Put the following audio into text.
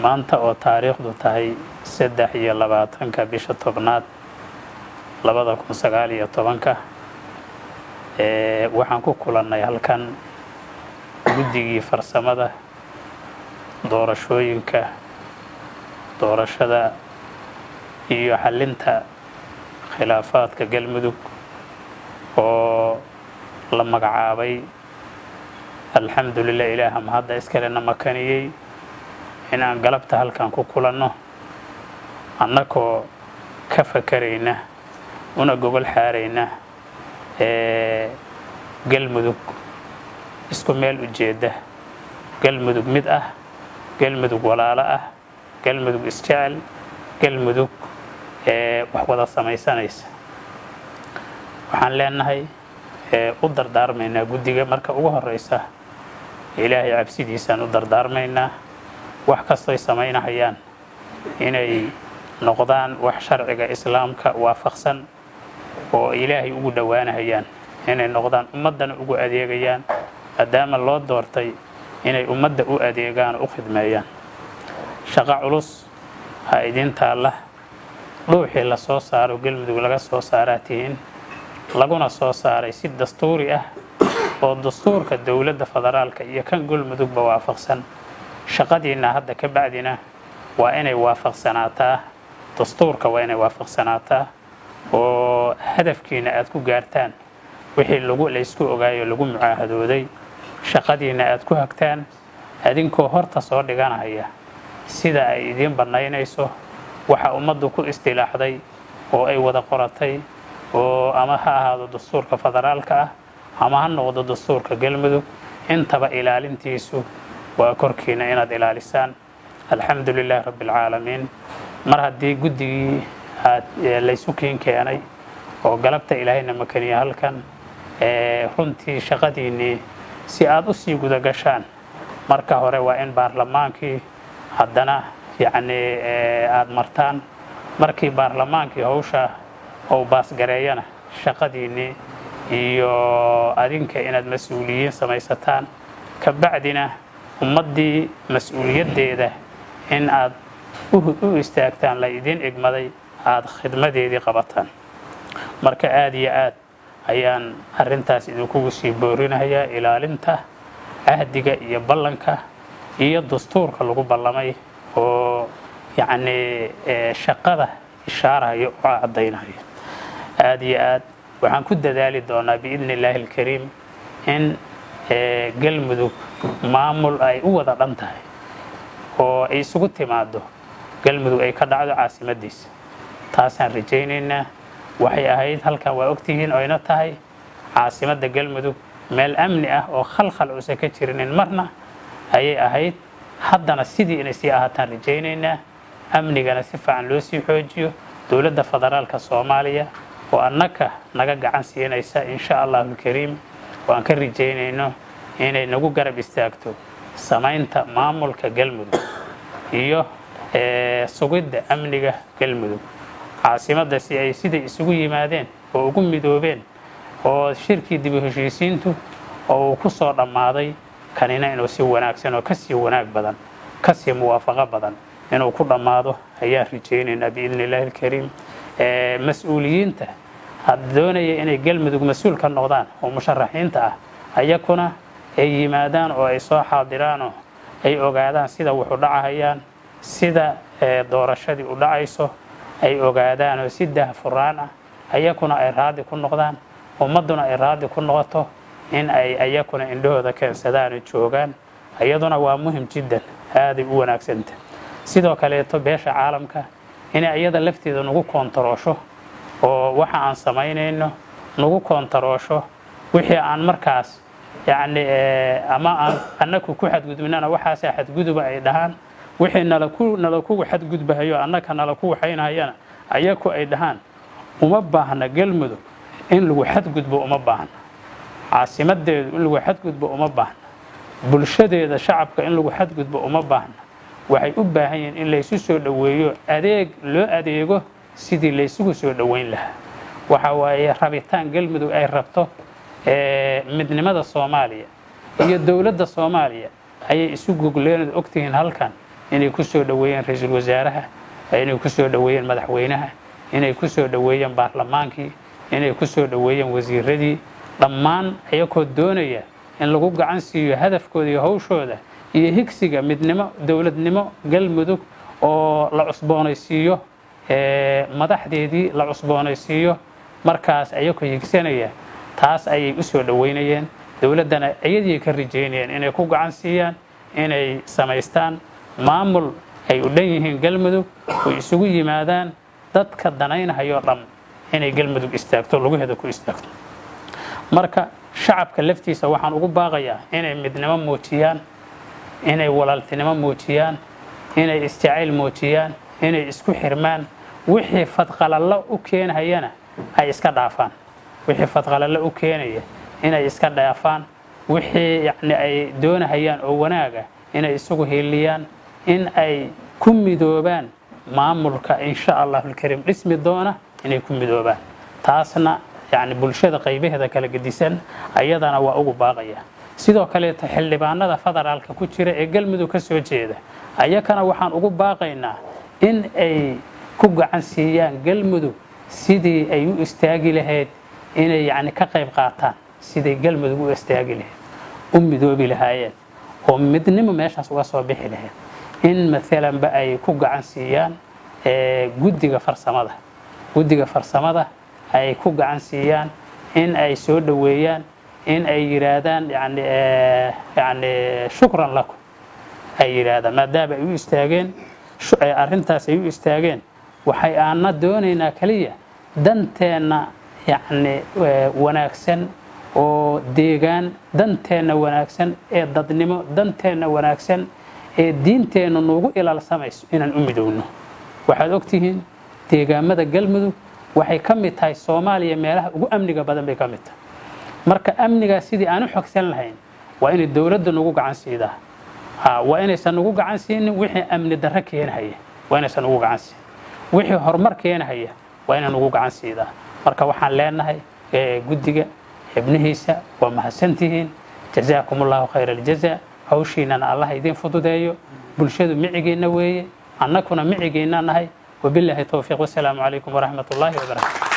maanta oo taariikhdu tahay saddex iyo labaatanka bisha tobnaad labada kun sagaal iyo tobanka waxaan ku kulannay halkan guddigii farsamada doorashooyinka doorashada iyo xallinta khilaafaadka galmudug oo la magacaabay alxamdulilah ilaaha mahadda iskalena makaniyey in aan galabta halkan ku kulanno annagoo ka fakarayna una gogol xaarayna galmudug isku meel ujeedda galmudug mid ah galmudug walaalo ah galmudug isjecel galmudug wax wada samaysanaysa waxaan leenahay u dardaarmaynaa guddiga marka ugu horeysa ilaahay cabsidiisaan u dardaarmaynaa wax kastoy samaynahayaan inay noqdaan wax sharciga islaamka waafaqsan oo ilaahay ugu dhowaanahayaan inay noqdaan ummaddana ugu adeegayaan maadaama loo doortay inay ummadda u adeegaan oo u khidmeeyaan shaqo culus ha idin taalla dhuuxii la soo saaro galmudug laga soo saaraa tihiin laguna soo saaray si dastuuri ah oo dastuurka dowladda federaalka iyo kan galmudugba waafaqsan shaqadiinna hadda ka bacdina waa inay waafaqsanaataa dastuurka waa inay waafaqsanaataa oo hadafkiina aad ku gaartaan wixii lagu laysku ogaayo lagu mucaahadooday shaqadiinna aad ku hagtaan adinkoo horta soo dhiganaya sida ay idiin bannaynayso waxa ummaddu ku istilaaxday oo ay wada qoratay oo ama ha ahaado dastuurka federaalka ah ama ha noqdo dastuurka galmudug intaba ilaalintiisu waa korkiina inaad ilaalisaan alxamdu lilahi rabbi alcaalamiin mar haddii guddigii aad laysu kiin keenay oo galabta ilaahayna makaniya halkan runtii shaqadiinnii si aad u sii guda gashaan marka hore waa in baarlamaankii haddana yacnii aada martaan markii baarlamaankii hawsha ou baasgareeyana shaqadiinnii iyo adinka inaad mas-uuliyiin samaysataan ka bacdina ummaddii mas-uuliyaddeeda in aad u istaagtaan la idiin igmaday aada khidmadeedii qabataan marka aada iyo aad ayaan arrintaas idinkugu sii boorinayaa ilaalinta cahdiga iyo ballanka iyo dastuurka lagu ballamay oo yacnii shaqada ishaaraya oo caddaynaya aada iyo aad waxaan ku dadaali doonaa biidni illaahi alkariim in galmudug maamul ay u wada dhan tahay oo ay isugu timaado galmudug ay ka dhacdo caasimadiisa taasaan rajaynaynaa waxay ahayd halkan waa ogtihiin oyna tahay caasimadda galmudug meel amni ah oo khalkhal uusan ka jirinin marna ayay ahayd haddana sidii inay sii ahaataan rajaynaynaa amnigana si fiican loo sii xoojiyo dowladda federaalka soomaaliya oo annaka naga gacan siinaysa insha allahu alkariim oo aan ka rajaynayno inay nagu garab istaagto samaynta maamulka galmudug iyo sugidda amniga galmudug caasimadda si ay siday isugu yimaadeen oo ugu midoobeen oo shirkii dibu heshiisiintu oo uu ku soo dhammaaday kanina inuu si wanaagsan oo kasii wanaag badan kasii muwaafaqo badan inuu ku dhammaado ayaan rajaynaynaa biidni illaahi alkariim mas-uuliyiinta had doonaya inay galmudug mas-uul ka noqdaan oo musharaxiinta ah ayakuna ay yimaadaan oo ay soo xaadiraanoo ay ogaadaan sida wuxu dhacahayaan sida doorashadii u dhacayso ay ogaadaan oo si dahfuraan ah ayakuna ay raadi ku noqdaan ummadduna ay raadi ku noqoto in ay ayakuna indhahooda keensadaan oo joogaan iyaduna waa muhim jiddan aaday u wanaagsanta sidoo kaleeto beesha caalamka inay iyada lafteeda nagu koontaroosho oo waxa aan samaynayno nagu koontaroosho wixii aan markaas yacni ama aan annaku ku xadgudbinana waxaasaa xadguduba ay dhahaan wixii nalaku nalakugu xadgudbahayo annaka nalaku waxaynahayana ayaku ay dhahaan uma baahna galmudug in lagu xadgudbo uma baahna caasimadeedu in lagu xadgudbo uma baahna bulshadeeda shacabka in lagu xadgudbo uma baahna waxay u baahan yihiin in laysu soo dhoweeyo adeeg loo adeego sidii laysugu soo dhoweyn lahaa waxa waaye rabitaan galmudug ay rabto midnimada soomaaliya iyo dowladda soomaaliya ayay isu gogleenood ogtihiin halkan inay ku soo dhoweeyeen ra-iisul wasaaraha inay ku soo dhoweeyeen madaxweynaha inay ku soo dhoweeyeen baarlamaankii inay ku soo dhoweeyeen wasiiradii dhammaan ayakoo doonaya in lagu gacan siiyo hadafkooda iyo hawshooda iyo higsiga midnimo dowladnimo galmudug oo la cusboonaysiiyo madaxdeedii la cusboonaysiiyo markaas ayakoo higsanaya taas ayay u soo dhoweynayeen dowladdana iyadii ka rajaynayeen inay ku gacan siiyaan inay samaystaan maamul ay u dhan yihiin galmudug oy isugu yimaadaan dadka danaynahayoo dhan inay galmudug istaagto lugaheeda ku istaagto marka shacabka laftiisa waxaan ugu baaqayaa inay midnimo muujiyaan inay walaaltinimo muujiyaan inay isjacayl muujiyaan inay isku xirmaan wixii fadqalallo u keenhayana ay iska dhaafaan wixii fadqalallo u keenaya inay iska dhaafaan wixii yacni ay doonahayaan oo wanaaga inay isugu hiiliyaan in ay ku midoobaan maamulka insha allahulkariim dhismi doona inay ku midoobaan taasna yacni bulshada qaybaheeda kala gedisan ayadana waa ugu baaqaya sidoo kaleeto xildhibaanada federaalka ku jira ee galmudug ka soo jeeda ayakana waxaan ugu baaqaynaa in ay ku gacan siiyaan galmudug sidii ay u istaagi lahayd inay yacni ka qayb qaataan siday galmudug u istaagi lahayd u midoobi lahaayeen oo midnimo meeshaas uga soo bixi lahayd in maalanba ay ku gacan siiyaan guddiga farsamada guddiga farsamada ay ku gacan siiyaan in ay soo dhoweeyaan in ay yidhaahdaan yani yani shukran lakum ay yidhaahdaan maadaama ay u istaageen arrintaas ay u istaageen waxay aana doonaynaa keliya danteenna yacni wanaagsan oo deegaan danteenna wanaagsan ee dadnimo danteenna wanaagsan ee diinteenna nuugu ilaalsamayso inaan u midowno waxaad ogtihiin deegaamada galmudug waxay ka mid tahay soomaaliya meelaha ugu amniga badan bay ka mid tahay marka amnigaas sidii aan u xogsan lahayn waa inay dowladda nagu gacan siidaa waa inaysan nagu gacan siinin wixii amni darro keenahaya waa inaysan nagu gacan siin wixii horumar keenahaya waa inay nagu gacan siidaa marka waxaan leenahay guddiga xibnihiisa waa mahadsantihiin jazaakum allahu khayra aljaza hawshiinana allah idiin fududeeyo bulshadu micigiinna weeye annakuna micigiinna nahay wabilaahi towfiiq wasalaamu calaykum waraxmat ullaahi wabarakatu